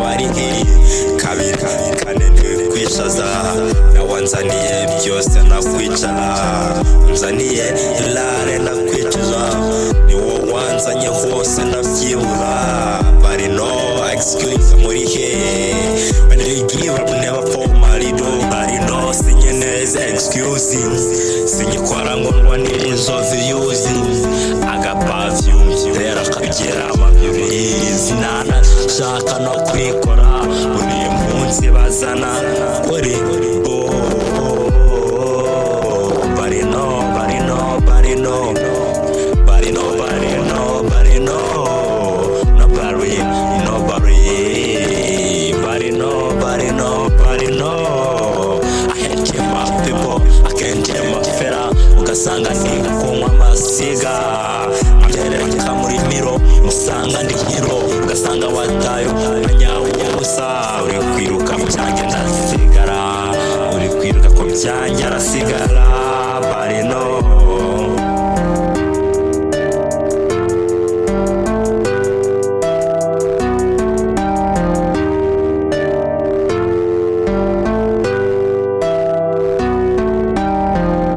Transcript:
ari nk'iyi kabiri kane ntikwishaza nawanzaniye byose nakwica nzaniye irare nakwicuza ni wowe wanzanye hose ndabyibura bari no excuse muri he when you give up never fall my door bari no sinye neza excuse sinyikora ngo ndwane inzovu yuzi agapavyum rero akagira amabiri zinana shaka no kwikora buri munsi bazana uri oh, oh, oh, oh. bari no bari no bari no Nobody, nobody, nobody, no. Nobody, nobody, nobody, nobody, nobody, no. I can't hear my people, I can't hear my fella. Ugasanga ni kunywa amasiga. Atereka muri miro, usanga ndi hero. Ugasanga watayo, anyawubusa. Uri kwiruka mu cyanjye ndasigara. Uri kwiruka ku byanjye arasigara.